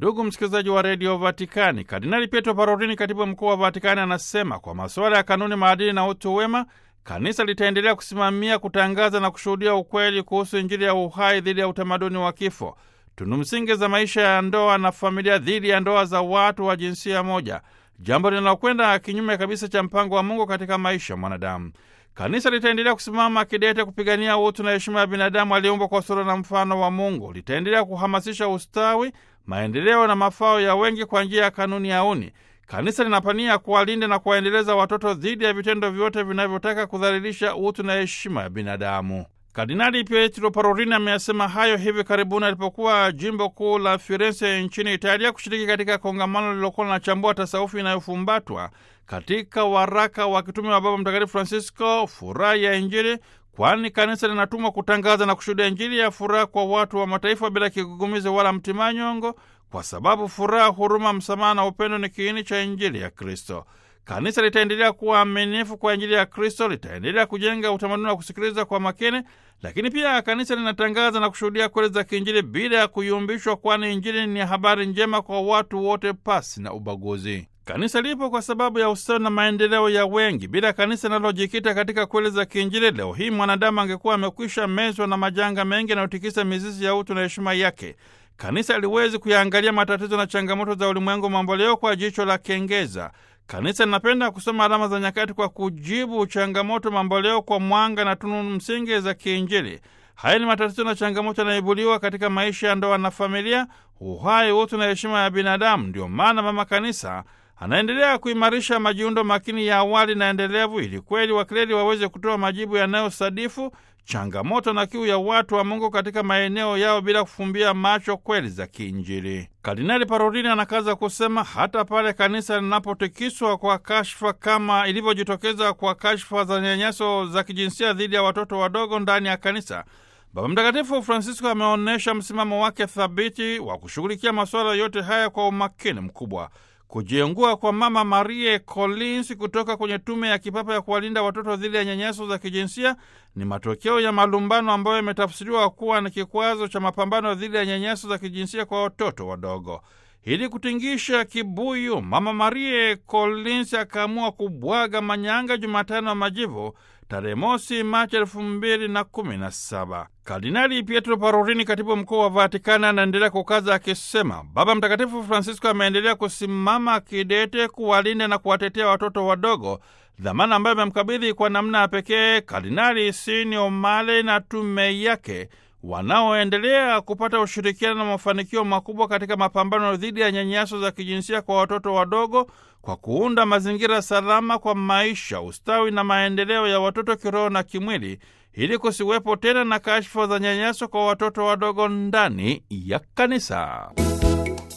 Ndugu msikilizaji wa redio Vatikani, Kardinali Pietro Parolini, katibu mkuu wa Vatikani, anasema kwa masuala ya kanuni, maadili na utu wema, kanisa litaendelea kusimamia, kutangaza na kushuhudia ukweli kuhusu Injili ya uhai dhidi ya utamaduni wa kifo, tunu msingi za maisha ya ndoa na familia dhidi ya ndoa za watu wa jinsia moja, jambo linalokwenda kinyume kabisa cha mpango wa Mungu katika maisha ya mwanadamu. Kanisa litaendelea kusimama kidete kupigania utu na heshima ya binadamu aliyeumbwa kwa sura na mfano wa Mungu. Litaendelea kuhamasisha ustawi, maendeleo na mafao ya wengi kwa njia ya kanuni ya uni. Kanisa linapania kuwalinda na kuwaendeleza watoto dhidi ya vitendo vyote vinavyotaka kudhalilisha utu na heshima ya binadamu. Kardinali Pietro Parolin ameyasema hayo hivi karibuni alipokuwa jimbo kuu la Firenze nchini Italia kushiriki katika kongamano lililokuwa linachambua tasawufi inayofumbatwa katika waraka wa kitume wa Baba Mtakatifu Francisco, furaha ya Injili, kwani kanisa linatumwa kutangaza na kushuhudia Injili ya furaha kwa watu wa mataifa bila kigugumizi wala mtimanyongo, kwa sababu furaha, huruma, msamaha na upendo ni kiini cha Injili ya Kristo. Kanisa litaendelea kuwa aminifu kwa Injili ya Kristo, litaendelea kujenga utamaduni wa kusikiliza kwa makini, lakini pia kanisa linatangaza na kushuhudia kweli za kiinjili bila ya kuyumbishwa, kwani Injili ni habari njema kwa watu wote pasi na ubaguzi. Kanisa lipo kwa sababu ya ustawi na maendeleo ya wengi. Bila kanisa linalojikita katika kweli za kiinjili, leo hii mwanadamu angekuwa amekwisha mezwa na majanga mengi yanayotikisa mizizi ya utu na heshima yake. Kanisa liwezi kuyaangalia matatizo na changamoto za ulimwengu mamboleo kwa jicho la kengeza. Kanisa linapenda kusoma alama za nyakati kwa kujibu changamoto mamboleo kwa mwanga na tunu msingi za kiinjili. Haya ni matatizo na changamoto yanayoibuliwa katika maisha ya ndoa na familia, uhai, utu na heshima ya binadamu. Ndio maana Mama Kanisa anaendelea kuimarisha majiundo makini ya awali na endelevu, ili kweli wakleri waweze kutoa majibu yanayosadifu changamoto na kiu ya watu wa Mungu katika maeneo yao bila kufumbia macho kweli za kiinjili. Kardinali Parolini anakaza kusema hata pale kanisa linapotikiswa kwa kashfa kama ilivyojitokeza kwa kashfa za nyanyaso za kijinsia dhidi ya watoto wadogo ndani ya kanisa, Baba Mtakatifu Francisco ameonyesha msimamo wake thabiti wa kushughulikia masuala yote haya kwa umakini mkubwa. Kujiengua kwa Mama Marie Collins kutoka kwenye tume ya kipapa ya kuwalinda watoto dhidi ya nyanyaso za kijinsia ni matokeo ya malumbano ambayo yametafsiriwa kuwa na kikwazo cha mapambano dhidi ya nyanyaso za kijinsia kwa watoto wadogo. Ili kutingisha kibuyu, Mama Marie Collins akaamua kubwaga manyanga Jumatano ya Majivu tarehe mosi Machi elfu mbili na kumi na saba. Kardinali Pietro Parolini, katibu mkuu wa Vatikani, anaendelea kukaza akisema, Baba Mtakatifu Francisco ameendelea kusimama kidete kuwalinda na kuwatetea watoto wadogo, dhamana ambayo amemkabidhi kwa namna ya pekee Kardinali Sini Omale na tume yake wanaoendelea kupata ushirikiano na mafanikio makubwa katika mapambano dhidi ya nyanyaso za kijinsia kwa watoto wadogo kwa kuunda mazingira salama kwa maisha, ustawi na maendeleo ya watoto kiroho na kimwili, ili kusiwepo tena na kashfa za nyanyaso kwa watoto wadogo ndani ya kanisa.